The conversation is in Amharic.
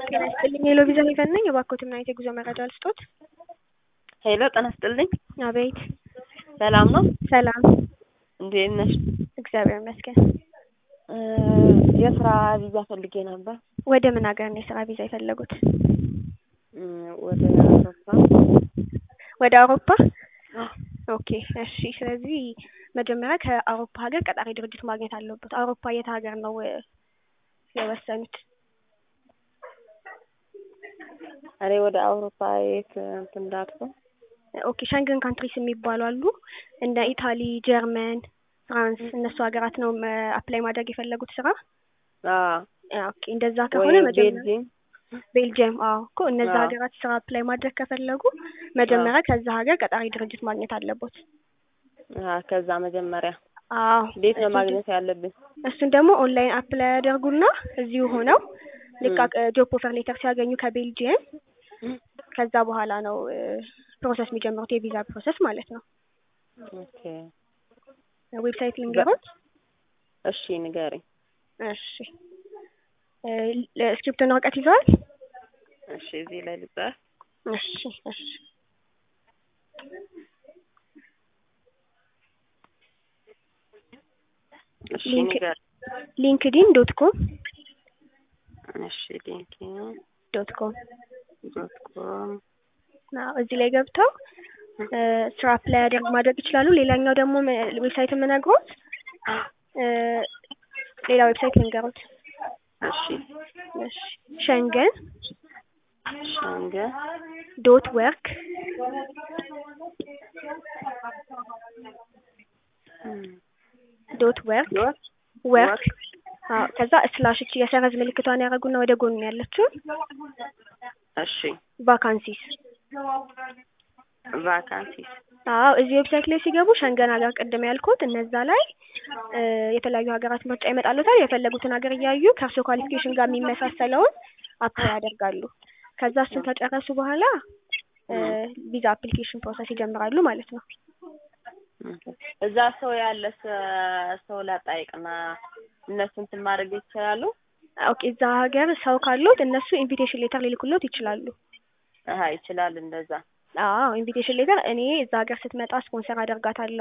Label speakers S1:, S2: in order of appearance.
S1: ጤና ይስጥልኝ ሄሎ ቪዛ ሄቨን ነኝ። እባክዎትን አይነት የጉዞ መረጃ ልስጦት?
S2: ሄሎ ጤና ይስጥልኝ።
S1: አቤት።
S2: ሰላም ነው?
S1: ሰላም፣
S2: እንዴት ነሽ?
S1: እግዚአብሔር ይመስገን።
S2: እ የስራ ቪዛ ፈልጌ ነበር።
S1: ወደ ምን ሀገር ነው የስራ ቪዛ የፈለጉት?
S2: እ ወደ አውሮፓ።
S1: ወደ አውሮፓ? ኦኬ እሺ። ስለዚህ መጀመሪያ ከአውሮፓ ሀገር ቀጣሪ ድርጅት ማግኘት አለበት። አውሮፓ የት ሀገር ነው እ የወሰኑት?
S2: እኔ ወደ አውሮፓ የት እንትን እንዳልኩ
S1: ኦኬ ሸንገን ካንትሪስ የሚባሉ አሉ እንደ ኢታሊ፣ ጀርመን፣ ፍራንስ እነሱ ሀገራት ነው አፕላይ ማድረግ የፈለጉት ስራ?
S2: አዎ
S1: ኦኬ እንደዛ ከሆነ
S2: ወይ
S1: መጀመሪያ
S2: ቤልጂየም
S1: ቤልጅየም አዎ እኮ እነዛ
S2: አዎ።
S1: ሀገራት ስራ አፕላይ ማድረግ ከፈለጉ መጀመሪያ ከዛ ሀገር ቀጣሪ ድርጅት ማግኘት አለቦት።
S2: አ ከዛ መጀመሪያ
S1: አዎ
S2: እንዴት ነው
S1: እሱን
S2: ማግኘት ያለብን?
S1: እሱን ደግሞ ኦንላይን አፕላይ ያደርጉና እዚሁ ሆነው ልክ
S2: ም።
S1: ጆብ ኦፈር ሌተር ሲያገኙ ከቤልጅየም ከዛ በኋላ ነው እ ፕሮሰስ የሚጀምሩት የቪዛ ፕሮሰስ ማለት ነው።
S2: ኦኬ
S1: ዌብሳይት ልንገሮት?
S2: እሺ ንገሪኝ።
S1: እሺ እ ል- እስክሪፕቶና ወረቀት ይዘዋል?
S2: እሺ እዚህ ላይ ልጻፍ።
S1: እሺ እሺ
S2: እሺ
S1: ሊንክ
S2: ንገሪኝ።
S1: ሊንክዲን ዶት ኮም
S2: እሺ ሊንክድኢን
S1: ዶት ኮም
S2: ዶት ኮም
S1: አዎ እዚህ ላይ ገብተው እ ስራ አፕላይ ያደርግ ማድረግ ይችላሉ። ሌላኛው ደግሞ ም- ዌብሳይት የምነግሮት እ ሌላ ዌብሳይት ልንገሮት።
S2: እሺ
S1: እሺ ሸንገን
S2: ሸንገን
S1: ዶት ወርክ ዶት ወርክ
S2: ዶት
S1: ወርክ አዎ ከዛ ስላሽ እቺ የሰረዝ ምልክቷን ያደረጉና ወደ ጎን ያለችውን
S2: እሺ
S1: ቫካንሲስ
S2: ቫካንሲስ
S1: አዎ እዚህ ዌብሳይት ላይ ሲገቡ ሸንገን ሀገር ቅድም ያልኩት እነዛ ላይ እ የተለያዩ ሀገራት ምርጫ ይመጣሉታል። የፈለጉትን ሀገር እያዩ ከእርሶ ኳሊፊኬሽን ጋር የሚመሳሰለውን አፕላይ ያደርጋሉ። ከዛ እሱን ከጨረሱ በኋላ እ ቪዛ አፕሊኬሽን ፕሮሰስ ይጀምራሉ ማለት ነው።
S2: እዛ ሰው ያለ ሰ- ሰው ላጣይቅና እነሱ እንትን ማድረግ ይችላሉ?
S1: ኦኬ እዛ ሀገር ሰው ካሉት እነሱ ኢንቪቴሽን ሌተር ሊልኩሎት ይችላሉ።
S2: አሀ ይችላል እንደዛ።
S1: አዎ ኢንቪቴሽን ሌተር እኔ እዛ ሀገር ስትመጣ ስፖንሰር አደርጋታለሁ